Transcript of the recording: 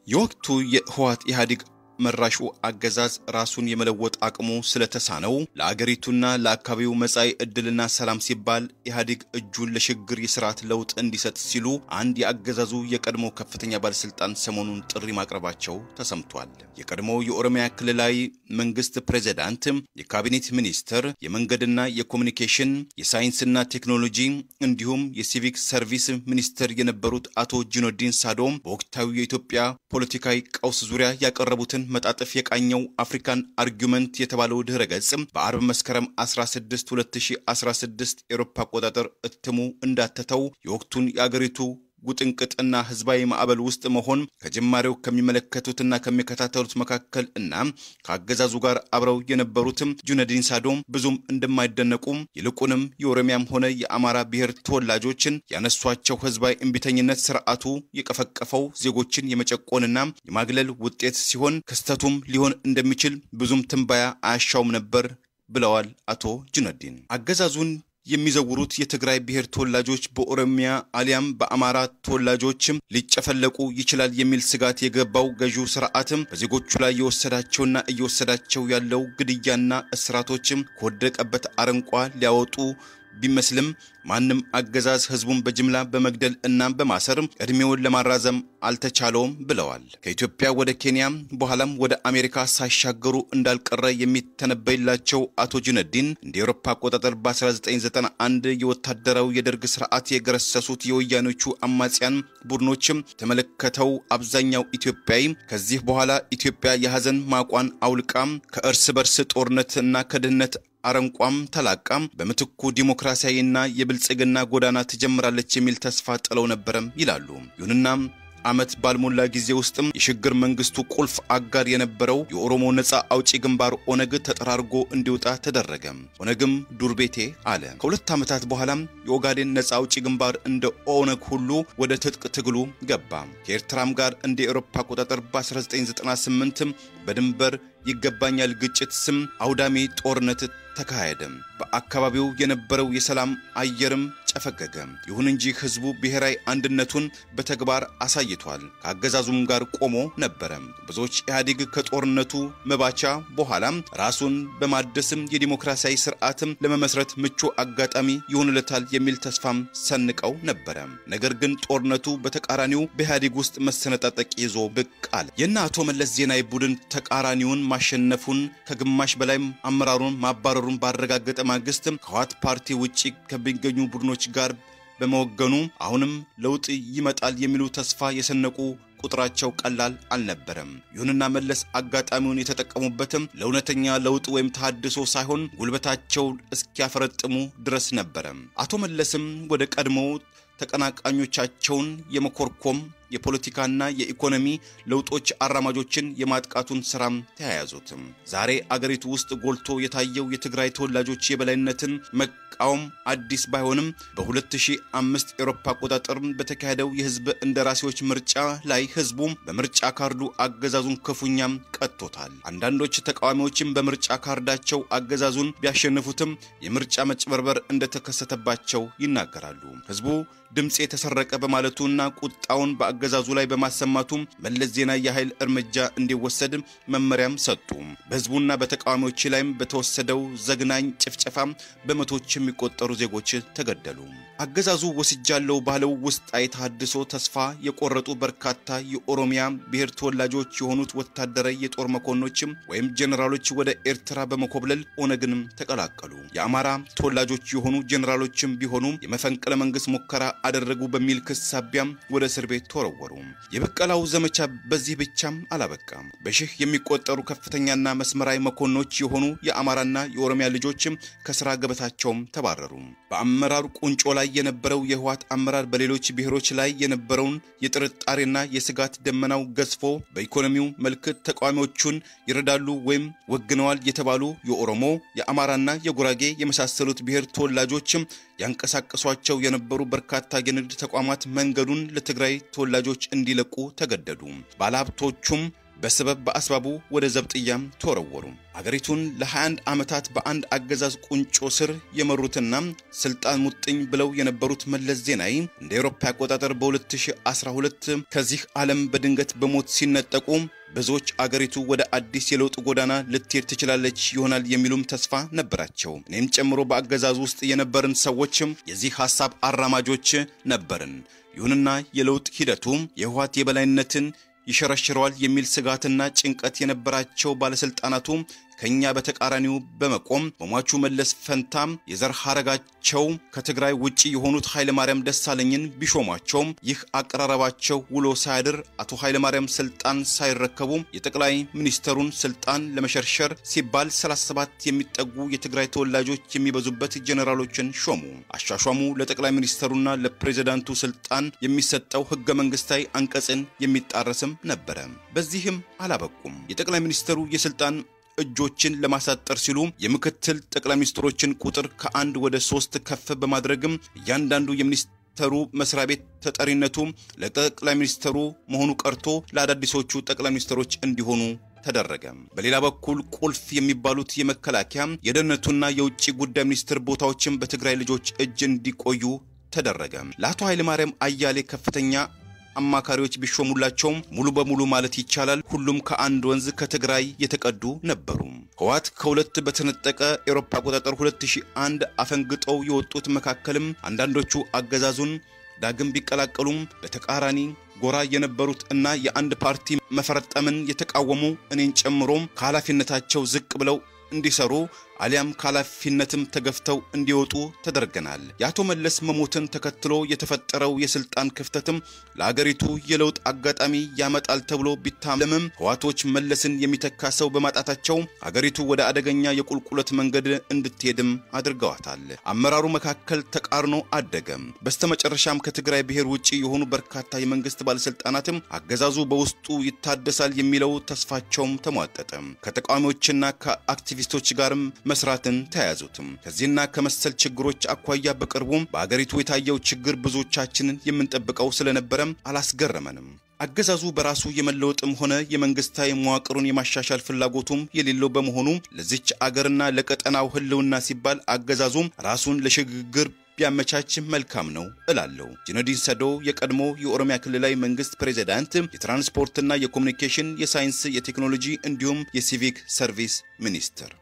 የወቅቱ የህወሓት ኢህአዴግ መራሹ አገዛዝ ራሱን የመለወጥ አቅሙ ስለተሳነው ለአገሪቱና ለአካባቢው መጻኢ ዕድልና ሰላም ሲባል ኢህአዴግ እጁን ለሽግግር የስርዓት ለውጥ እንዲሰጥ ሲሉ አንድ የአገዛዙ የቀድሞ ከፍተኛ ባለስልጣን ሰሞኑን ጥሪ ማቅረባቸው ተሰምቷል። የቀድሞው የኦሮሚያ ክልላዊ መንግስት ፕሬዚዳንት፣ የካቢኔት ሚኒስትር፣ የመንገድና የኮሚኒኬሽን የሳይንስና ቴክኖሎጂ እንዲሁም የሲቪክ ሰርቪስ ሚኒስትር የነበሩት አቶ ጂኖዲን ሳዶም በወቅታዊ የኢትዮጵያ ፖለቲካዊ ቀውስ ዙሪያ ያቀረቡትን መጣጥፍ የቃኘው አፍሪካን አርጊመንት የተባለው ድህረ ገጽ በአርብ መስከረም 16 2016 ኤሮፓ አቆጣጠር እትሙ እንዳተተው የወቅቱን የአገሪቱ ውጥንቅጥና ህዝባዊ ማዕበል ውስጥ መሆን ከጅማሬው ከሚመለከቱትና ከሚከታተሉት መካከል እና ከአገዛዙ ጋር አብረው የነበሩትም ጁነዲን ሳዶም ብዙም እንደማይደነቁም ይልቁንም የኦሮሚያም ሆነ የአማራ ብሔር ተወላጆችን ያነሷቸው ህዝባዊ እምቢተኝነት ስርዓቱ የቀፈቀፈው ዜጎችን የመጨቆንና የማግለል ውጤት ሲሆን ክስተቱም ሊሆን እንደሚችል ብዙም ትንባያ አያሻውም ነበር ብለዋል አቶ ጁነዲን አገዛዙን የሚዘውሩት የትግራይ ብሔር ተወላጆች በኦሮሚያ አሊያም በአማራ ተወላጆችም ሊጨፈለቁ ይችላል የሚል ስጋት የገባው ገዢው ስርዓትም በዜጎቹ ላይ የወሰዳቸውና እየወሰዳቸው ያለው ግድያና እስራቶችም ከወደቀበት አረንቋ ሊያወጡ ቢመስልም ማንም አገዛዝ ህዝቡን በጅምላ በመግደል እናም በማሰር እድሜውን ለማራዘም አልተቻለውም ብለዋል። ከኢትዮጵያ ወደ ኬንያ በኋላም ወደ አሜሪካ ሳይሻገሩ እንዳልቀረ የሚተነበይላቸው አቶ ጁነዲን እንደ ኤሮፓ አቆጣጠር በ1991 የወታደራዊ የደርግ ስርዓት የገረሰሱት የወያኖቹ አማጽያን ቡድኖችም የተመለከተው አብዛኛው ኢትዮጵያዊ ከዚህ በኋላ ኢትዮጵያ የሐዘን ማቋን አውልቃም ከእርስ በርስ ጦርነትና ከድህነት አረንቋም ተላቃም በምትኩ ዲሞክራሲያዊና የብልጽግና ጎዳና ትጀምራለች የሚል ተስፋ ጥለው ነበረም ይላሉ። ይሁንና ዓመት ባልሞላ ጊዜ ውስጥም የሽግግር መንግስቱ ቁልፍ አጋር የነበረው የኦሮሞ ነጻ አውጪ ግንባር ኦነግ ተጠራርጎ እንዲወጣ ተደረገ። ኦነግም ዱር ቤቴ አለ። ከሁለት ዓመታት በኋላም የኦጋዴን ነጻ አውጪ ግንባር እንደ ኦነግ ሁሉ ወደ ትጥቅ ትግሉ ገባ። ከኤርትራም ጋር እንደ ኤሮፓ አቆጣጠር በ1998 በድንበር ይገባኛል ግጭት ስም አውዳሚ ጦርነት ተካሄደ። በአካባቢው የነበረው የሰላም አየርም ጨፈገገ። ይሁን እንጂ ህዝቡ ብሔራዊ አንድነቱን በተግባር አሳይቷል። ከአገዛዙም ጋር ቆሞ ነበረ። ብዙዎች ኢህአዴግ ከጦርነቱ መባቻ በኋላም ራሱን በማደስም የዲሞክራሲያዊ ስርዓትም ለመመስረት ምቹ አጋጣሚ ይሆንለታል የሚል ተስፋም ሰንቀው ነበረ። ነገር ግን ጦርነቱ በተቃራኒው በኢህአዴግ ውስጥ መሰነጣጠቅ ይዞ ብቅ አለ። የእነ አቶ መለስ ዜናዊ ቡድን ተቃራኒውን ማሸነፉን ከግማሽ በላይም አመራሩን ማባረሩን ባረጋገጠ ማግስት ከህወሓት ፓርቲ ውጭ ከሚገኙ ቡድኖች ጋር በመወገኑ አሁንም ለውጥ ይመጣል የሚሉ ተስፋ የሰነቁ ቁጥራቸው ቀላል አልነበረም። ይሁንና መለስ አጋጣሚውን የተጠቀሙበትም ለእውነተኛ ለውጥ ወይም ተሃድሶ ሳይሆን ጉልበታቸው እስኪያፈረጥሙ ድረስ ነበረ። አቶ መለስም ወደ ቀድሞ ተቀናቃኞቻቸውን የመኮርኮም የፖለቲካና የኢኮኖሚ ለውጦች አራማጆችን የማጥቃቱን ስራም ተያያዙትም። ዛሬ አገሪቱ ውስጥ ጎልቶ የታየው የትግራይ ተወላጆች የበላይነትን መቃወም አዲስ ባይሆንም በ2005 ኤሮፓ አቆጣጠር በተካሄደው የህዝብ እንደራሴዎች ምርጫ ላይ ህዝቡ በምርጫ ካርዱ አገዛዙን ክፉኛም ቀጥቶታል። አንዳንዶች ተቃዋሚዎችም በምርጫ ካርዳቸው አገዛዙን ቢያሸንፉትም የምርጫ መጭበርበር እንደተከሰተባቸው ይናገራሉ። ህዝቡ ድምፅ የተሰረቀ በማለቱና ቁጣውን በአገዛዙ ላይ በማሰማቱ መለስ ዜናዊ የኃይል እርምጃ እንዲወሰድ መመሪያም ሰጡ። በህዝቡና በተቃዋሚዎች ላይም በተወሰደው ዘግናኝ ጭፍጨፋ በመቶዎች የሚቆጠሩ ዜጎች ተገደሉ። አገዛዙ ወስጃለው ባለው ውስጣዊ ተሃድሶ ተስፋ የቆረጡ በርካታ የኦሮሚያ ብሔር ተወላጆች የሆኑት ወታደራዊ የጦር መኮንኖችም ወይም ጄኔራሎች ወደ ኤርትራ በመኮብለል ኦነግንም ተቀላቀሉ። የአማራ ተወላጆች የሆኑ ጄኔራሎችም ቢሆኑ የመፈንቅለ መንግስት ሙከራ አደረጉ በሚል ክስ ሳቢያም ወደ እስር ቤት ተወረወሩ። የበቀላው ዘመቻ በዚህ ብቻም አላበቃም። በሺህ የሚቆጠሩ ከፍተኛና መስመራዊ መኮንኖች የሆኑ የአማራና የኦሮሚያ ልጆችም ከስራ ገበታቸውም ተባረሩ። በአመራሩ ቁንጮ ላይ የነበረው የህወሓት አመራር በሌሎች ብሔሮች ላይ የነበረውን የጥርጣሬና የስጋት ደመናው ገዝፎ በኢኮኖሚው መልክ ተቃዋሚዎቹን ይረዳሉ ወይም ወግነዋል የተባሉ የኦሮሞ የአማራና የጉራጌ የመሳሰሉት ብሔር ተወላጆችም ያንቀሳቀሷቸው የነበሩ በርካታ የንግድ ተቋማት መንገዱን ለትግራይ ተወላጆች እንዲለቁ ተገደዱ። ባለሀብቶቹም በሰበብ በአስባቡ ወደ ዘብጥያም ተወረወሩ። አገሪቱን ለ21 ዓመታት በአንድ አገዛዝ ቁንጮ ስር የመሩትና ስልጣን ሙጥኝ ብለው የነበሩት መለስ ዜናዊ እንደ አውሮፓ አቆጣጠር በ2012 ከዚህ ዓለም በድንገት በሞት ሲነጠቁ ብዙዎች አገሪቱ ወደ አዲስ የለውጥ ጎዳና ልትሄድ ትችላለች ይሆናል የሚሉም ተስፋ ነበራቸው። እኔም ጨምሮ በአገዛዙ ውስጥ የነበርን ሰዎችም የዚህ ሐሳብ አራማጆች ነበርን። ይሁንና የለውጥ ሂደቱ የህወሓት የበላይነትን ይሸረሽረዋል የሚል ስጋትና ጭንቀት የነበራቸው ባለስልጣናቱ ከኛ በተቃራኒው በመቆም በሟቹ መለስ ፈንታም የዘር ሐረጋቸው ከትግራይ ውጪ የሆኑት ኃይለማርያም ደሳለኝን ቢሾሟቸውም ይህ አቀራረባቸው ውሎ ሳያድር አቶ ኃይለማርያም ስልጣን ሳይረከቡ የጠቅላይ ሚኒስተሩን ስልጣን ለመሸርሸር ሲባል 37 የሚጠጉ የትግራይ ተወላጆች የሚበዙበት ጄኔራሎችን ሾሙ። አሿሿሙ ለጠቅላይ ሚኒስተሩና ለፕሬዝዳንቱ ስልጣን የሚሰጠው ህገ መንግስታዊ አንቀጽን የሚጣረስም ነበረ። በዚህም አላበቁም። የጠቅላይ ሚኒስተሩ የስልጣን እጆችን ለማሳጠር ሲሉ የምክትል ጠቅላይ ሚኒስትሮችን ቁጥር ከአንድ ወደ ሶስት ከፍ በማድረግም እያንዳንዱ የሚኒስተሩ መስሪያ ቤት ተጠሪነቱ ለጠቅላይ ሚኒስተሩ መሆኑ ቀርቶ ለአዳዲሶቹ ጠቅላይ ሚኒስትሮች እንዲሆኑ ተደረገ። በሌላ በኩል ቁልፍ የሚባሉት የመከላከያ የደህንነቱና የውጭ ጉዳይ ሚኒስትር ቦታዎችን በትግራይ ልጆች እጅ እንዲቆዩ ተደረገ። ለአቶ ኃይለማርያም አያሌ ከፍተኛ አማካሪዎች ቢሾሙላቸውም ሙሉ በሙሉ ማለት ይቻላል ሁሉም ከአንድ ወንዝ ከትግራይ የተቀዱ ነበሩ። ህወሓት ከሁለት በተነጠቀ ኤሮፓ አቆጣጠር 2001 አፈንግጠው የወጡት መካከልም አንዳንዶቹ አገዛዙን ዳግም ቢቀላቀሉም በተቃራኒ ጎራ የነበሩት እና የአንድ ፓርቲ መፈረጠምን የተቃወሙ እኔን ጨምሮም ከኃላፊነታቸው ዝቅ ብለው እንዲሰሩ አሊያም ከኃላፊነትም ተገፍተው እንዲወጡ ተደርገናል። የአቶ መለስ መሞትን ተከትሎ የተፈጠረው የስልጣን ክፍተትም ለአገሪቱ የለውጥ አጋጣሚ ያመጣል ተብሎ ቢታለምም ህዋቶች መለስን የሚተካ ሰው በማጣታቸው አገሪቱ ወደ አደገኛ የቁልቁለት መንገድ እንድትሄድም አድርገዋታል። አመራሩ መካከል ተቃርኖ አደገም። በስተመጨረሻም ከትግራይ ብሔር ውጭ የሆኑ በርካታ የመንግስት ባለስልጣናትም አገዛዙ በውስጡ ይታደሳል የሚለው ተስፋቸውም ተሟጠጠ። ከተቃዋሚዎችና ከአክቲቪስቶች ጋርም መስራትን ተያያዙትም። ከዚህና ከመሰል ችግሮች አኳያ በቅርቡ በአገሪቱ የታየው ችግር ብዙዎቻችንን የምንጠብቀው ስለነበረም አላስገረመንም። አገዛዙ በራሱ የመለወጥም ሆነ የመንግስታዊ መዋቅሩን የማሻሻል ፍላጎቱም የሌለው በመሆኑ ለዚች አገርና ለቀጠናው ህልውና ሲባል አገዛዙም ራሱን ለሽግግር ቢያመቻች መልካም ነው እላለሁ። ጁነዲን ሰዶ የቀድሞ የኦሮሚያ ክልላዊ መንግስት ፕሬዚዳንት፣ የትራንስፖርትና የኮሚኒኬሽን፣ የሳይንስ፣ የቴክኖሎጂ እንዲሁም የሲቪክ ሰርቪስ ሚኒስትር